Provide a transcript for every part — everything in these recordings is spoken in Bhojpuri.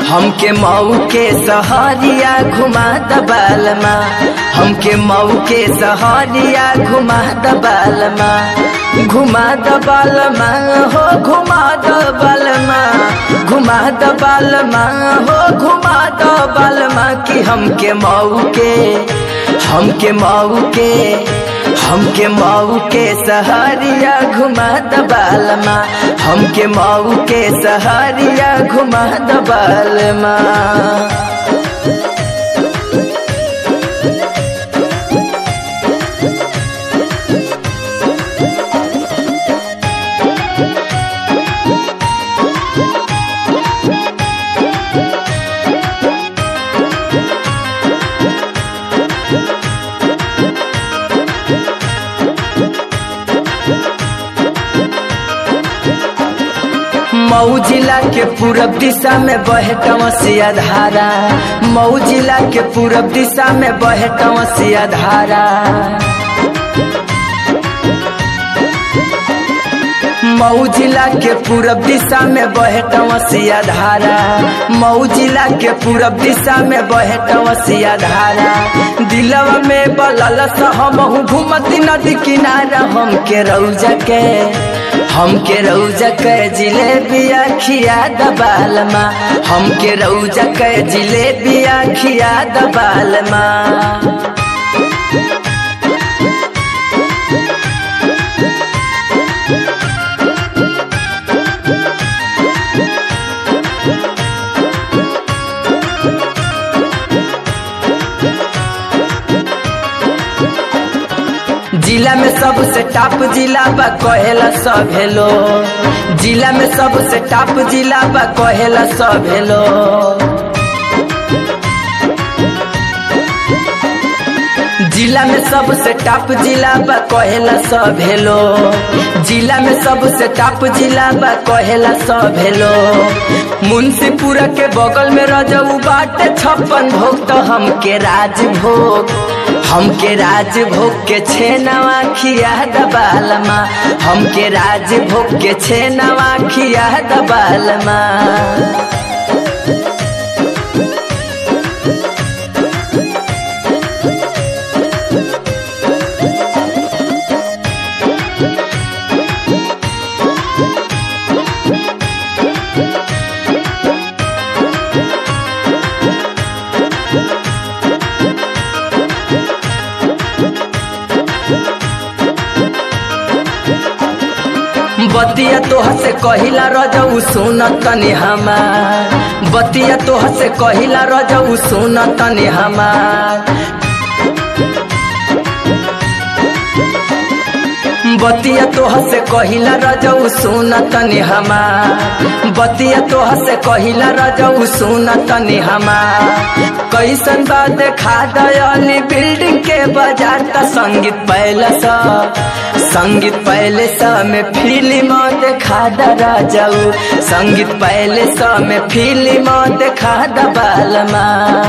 हमके मऊ के सहरिया घुमा दबालमा हमके मऊ के सहरिया घुमा दबालमा घुमा दबालमा हो घुमा दबालमा घुमा दबालमा हो घुमा दबालमा कि हमके मऊ के हमके मऊ के हमके मऊ के सहरिया घुमा दबालमा हमके मऊ के सहरिया घुमा दबालमा मऊ जिला के पूरब दिशा में बहे टवसिया धारा मऊ जिला के पूरब दिशा में बहे टवसिया धारा मऊ जिला के पूरब दिशा में बहे टवसिया धारा मऊ जिला के पूरब दिशा में बहे टवसिया धारा दिलवा में बलल हम घूमती नदी किनारा हम के रौजा के हमके रौजा के जिलेबिया खिया दबालमा हमके रौजा के जिलेबिया खिया दबालमा जिला में सबसे टॉप जिला बा कहेला सब हेलो जिला में सबसे टॉप जिला बा कहेला सब हेलो जिला में सबसे टॉप जिला बा कहेला सब हेलो जिला में सबसे टॉप जिला बा कहेला सब हेलो मुंशीपुरा के बगल में रजऊ बाटे छप्पन भोग तो हमके राजभोग हमके राजभोग के छेनवा खिया दबालमा हमके राजभोग के छेनवा खिया दबालमा बतिया तोह से कहिला रजऊ सुन तनी हमार बतिया तोह से कहिला रजऊ सुन तनी हमार बतिया तोह से कहिला रजऊ सुन तनी हमार बतिया तोह से कहिला रजऊ सुन तनी हमार कैसन बा देखा दयाली बिल्डिंग के बाजार का संगीत पहले सा संगीत पहले सा में फिल्म देखा दरा जाऊ संगीत पहले सा में फिल्म देखा दबालमा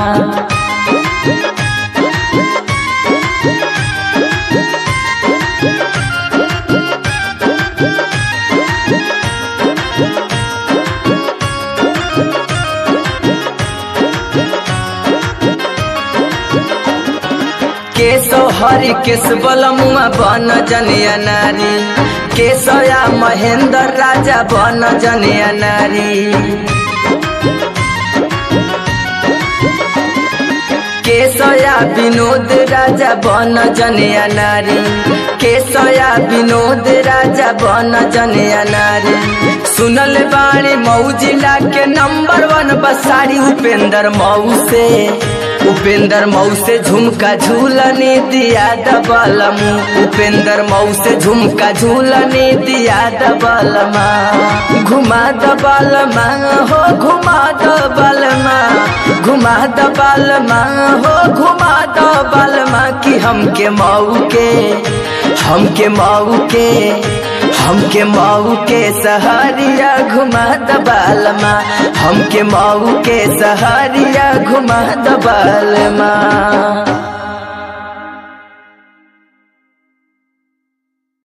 केशव हरि केश बलमुआ बन जनिया नारी केशया महेंद्र राजा बन जनिया नारी केशया विनोद राजा बन जनिया नारी केशया विनोद राजा बन जनिया नारी सुनल बाणी मऊ जिला के नंबर वन बसारी उपेंद्र मऊ से उपेंद्र मऊ से झुमका झूलने दिया दबलमू उपेंद्र मऊ से झुमका झूलने दिया दबलमा घुमा दबलमा हो घुमा दबलमा घुमा दबलमा हो घुमा दबलमा कि हमके मऊ के हमके मऊ के हमके मऊ के सहरिया घुमा दबालमा हमके मऊ के सहरिया घुमा दबालमा